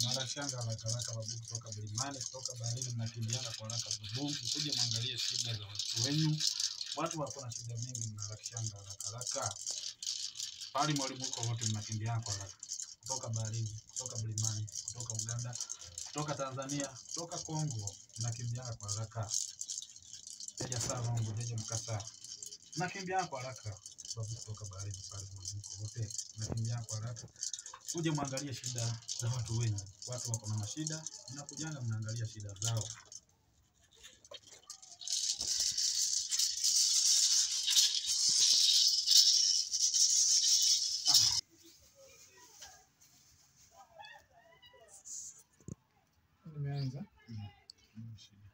Marashanga haraka haraka babu kutoka Mlimani, kutoka baharini, mnakimbiana kwa haraka babu, mkuje mwangalie shida za watu wenyu. Watu wako na shida mingi, mnarakishanga haraka haraka. Pali mwalimu uko wote mnakimbiana kwa haraka, kutoka baharini, kutoka Mlimani, kutoka Uganda, kutoka Tanzania, kutoka Kongo, mnakimbiana kwa haraka. Jeja saa Rongo, jeja Mkasa, mnakimbiana kwa haraka. Babu kutoka baharini, pale mwalimu uko wote mnakimbiana kwa haraka kuje mwangalie shida za watu wenyu. Watu wako na mashida, mnakujanga mnaangalia shida zao. Nimeanza. Mm, shida.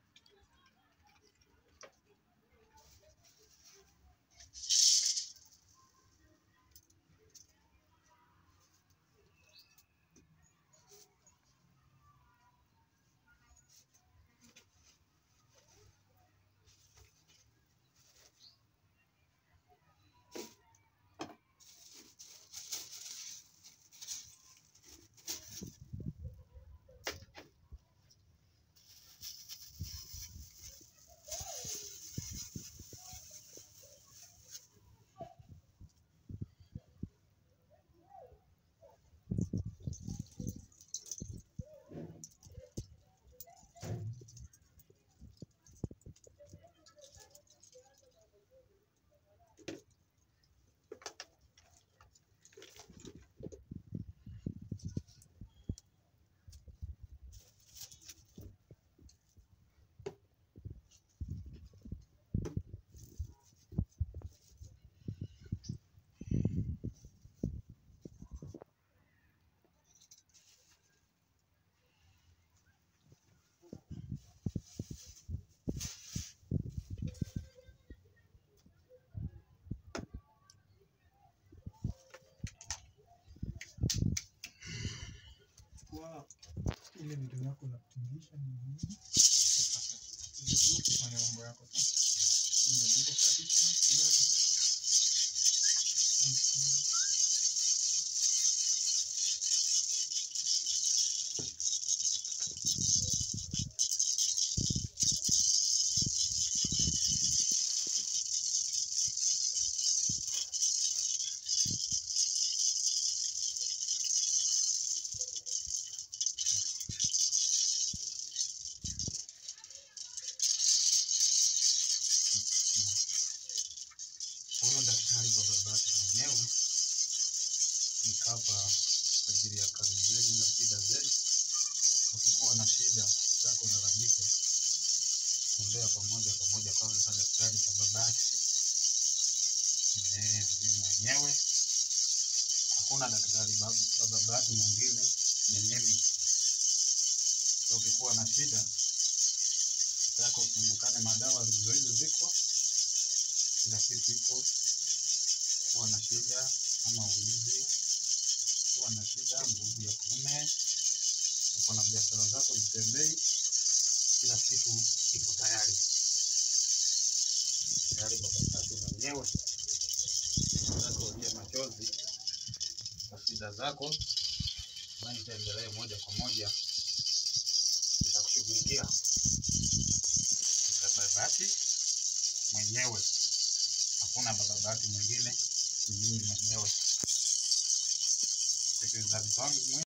Kwa ile vitu yako za kutingisha ni nini? Vizuri kufanya mambo yako sasa. Nimejua kabisa. Huyo daktari bababake mwenyewe nikapa kwa ajili ya kazi zenu na shida zenu. Ukikuwa na shida zako lalamike, tembea pamoja pamoja kwa kwa daktari bababake Eh, mimi mwenyewe. Hakuna daktari bab- bababake mwingine, ni mimi. So, ukikuwa na shida zako, kumbukane madawa hizo hizo ziko kila kitu iko. Kuwa na shida ama uizi, kuwa na shida nguvu ya kiume, uko na biashara zako zitembei, kila kitu iko tayari tayari. Baba zako mwenyewe zako ulie machozi kwa shida zako, na nitaendelea moja kwa moja, nitakushughulikia babati mwenyewe hakuna bababati mwingine, ni mimi mwenyewe. Sikilizaji wangu